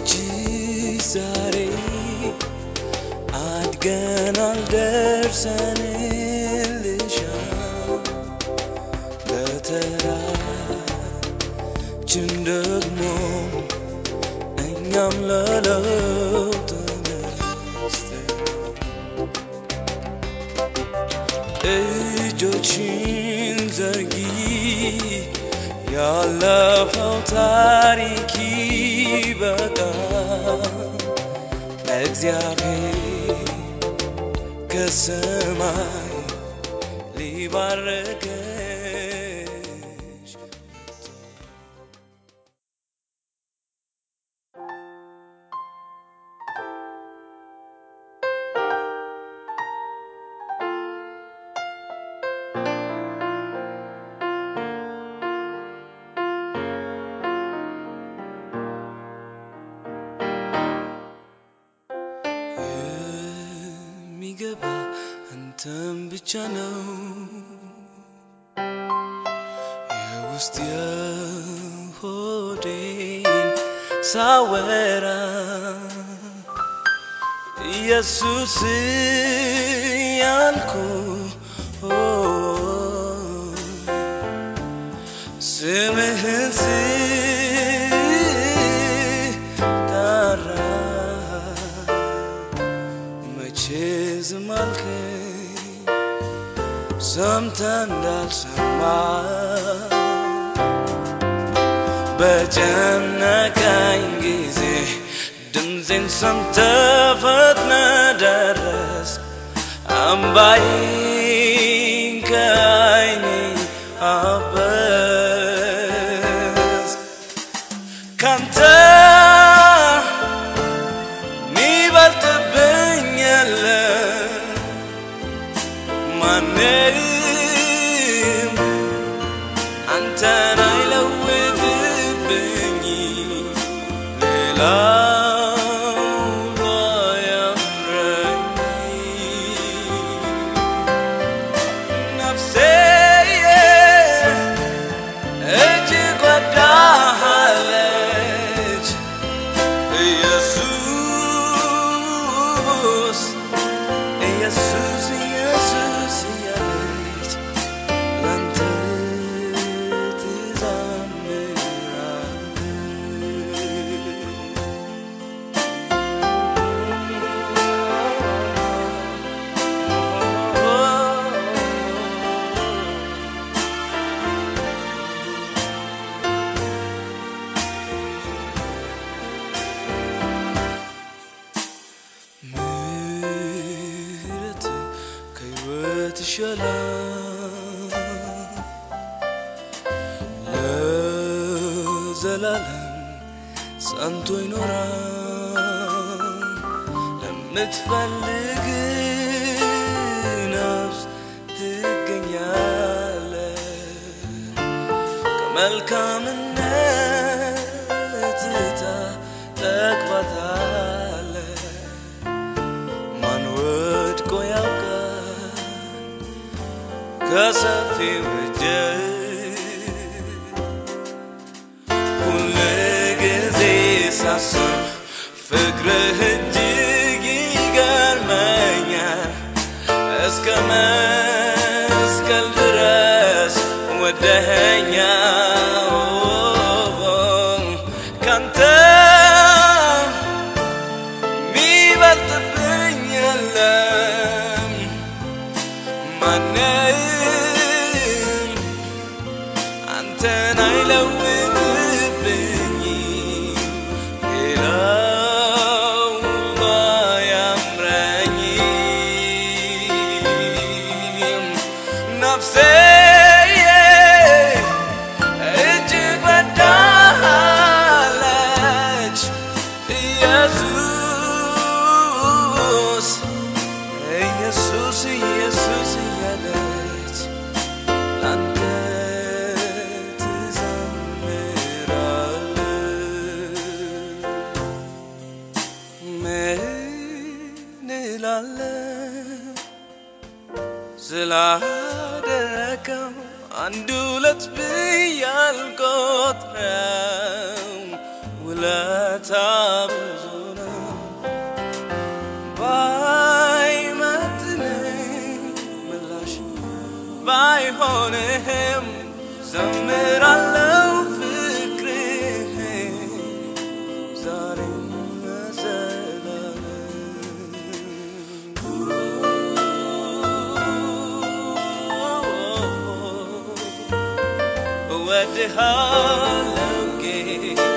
በደጅ ዛሬ አድገናል ደርሰንልሻል በተራችን ደግሞ እኛም ለለውጥ እጆችን ዘርጊ ያለፈው ታሪክ ይበቃል እግዚአብሔር ከሰማይ ሊባርከሽ የሚገባ አንተም ብቻ ነው የውስጥ የሆዴን ሳወራ ኢየሱስ ያልኩ ስምህን ስጠራ መቼ ዝም አልከኝ ሰምተህ እንዳልሰማ በጨነቀኝ ጊዜ ድምፄን ሰምተህ ፈጥነህ ደረስክ አምባዬን ከዓይኔ አበስክ ካንተ ሚበልጥብኝ የለም ማንም አንተን አይለውጥብኝ ሌላው ባያምረኝ ነፍሴ እጅግ ወዳሃለች ኢየሱስ ኢየሱስ ኢየሱስ እያለች ላንተ ትዘምራለች። ምሕረት ከሕይወት ይሻላል ለዘላለም ጸንቶ ይኖራል ለምትፈልግ ነፍስ ትገኛለ ከመልካምነት ታጠግባታለ ማን ወድቆ ያውቃል ከሰፊው እጅህ ሁል ጊዜ ሳስብ ፍቅርህ እጅግ ይገርመኛል እስከ መስቀል ድረስ ወደኸኛል ካንተ ሚበልጥብኝ የለም ማንም አንተን አይለውጥብኝ ሌላው ባያምረኝ ነፍሴ እጅግ ወዳሃለች ኢየሱስ ኢየሱስ ኢየሱስ እያለች ላንተ ትዘምራለች። ምን እላለሁ ስላደረገው አንድ ሁለት ብዬ አልቆጥረው ውለታ ብዙ ነው ባይመጥነኝ ምላሽ ባይሆንም ዘምራለው ፍቅርህ ዛሬም ለዘላለም እወድሃለው ጌታ